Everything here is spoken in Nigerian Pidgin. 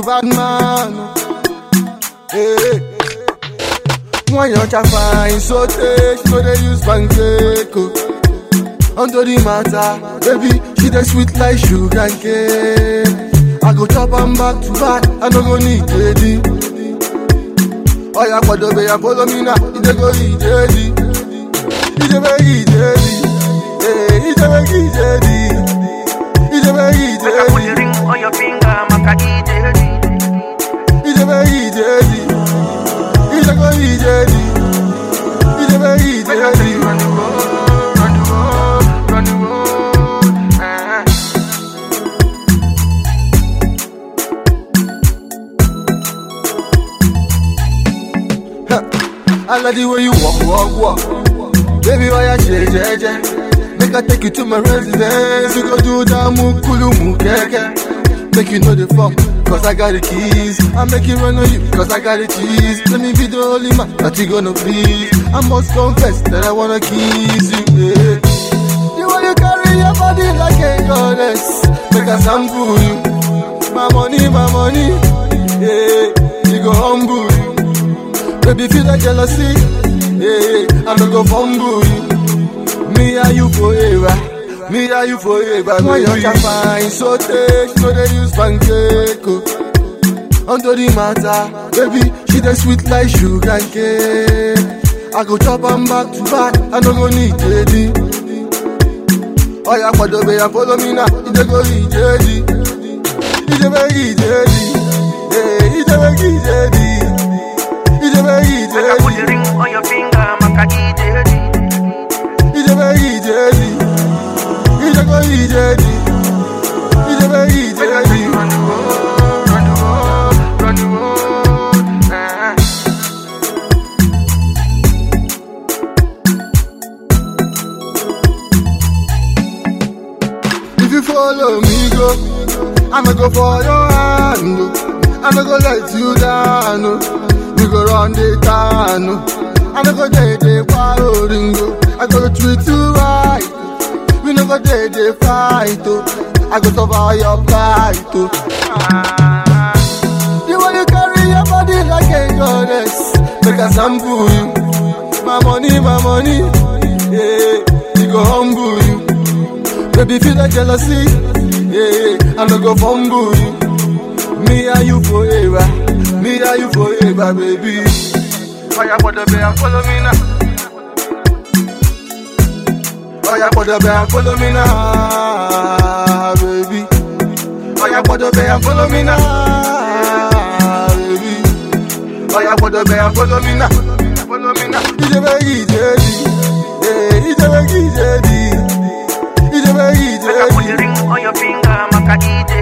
bad man. Hey. When your child fine, so take, no they use pancake. oh. Onto the matter, baby, she the sweet like sugar cane. I go chop am back to back, I no go need lady. Oh yeah, for the way I follow me now, it dey go eat lady. It dey very eat lady. Hey, it dey very eat lady. It dey very eat Make I put the lady. ring on your finger, make I eat it. It dey very eat lady. It dey go eat lady. It dey very eat Make I take you lady. on the road, on the road, on the road. eh. I like the way you walk, walk, walk. Baby, why you shake, shake, shake? Make I take you to my residence. We go do that mukulu mukeke. Make you know the fuck, cause I got the keys. I make it run on you, cause I got the cheese. Let me be the only man that you gonna please. I must confess that I wanna kiss you, yeah. The way you carry your body like a goddess. Make I sample you. My money, my money, yeah. You go humble you. Baby, feel like jealousy. Yeah, I no go fumble you. Me and you forever. Me and you forever. When you can find so take, no they use pancake. oh. Onto the matter, baby, she the sweet like sugar cane. I go chop am back to back, I no go need lady. Oh yeah, for the way I follow me now, it dey go eat lady. It dey very eat lady. Yeah, it dey very eat lady. It dey very eat Make I put the lady. ring on your finger, make I eat it. It dey very eat lady. It dey go eat lady. It dey very eat Make I take lady. you on the road, on the road, on the road. eh. If you follow me, go. I'ma go for your hand. oh. I'ma go let you down. oh. We go run the town. oh. I'ma go day day ringo. I go treat you right. We no go day day fight. Oh. I go survive your fight. Oh. Ah. The way you carry your body like a goddess. Make a sample you. My money, my money. Yeah, you go humble you. Baby, feel like jealousy. Yeah, I no go fumble you. Me and you forever. Me and you forever, baby. Oh yeah, for the way and follow me now. Oh yeah, for the bed, follow me now, baby. Oh yeah, for the way and follow me now. Ah, baby. Oh yeah, for the way and follow me now. Follow me now. It's a very easy, yeah. It's a very easy, it's a very Make I put the easy. ring on your finger, make I eat it.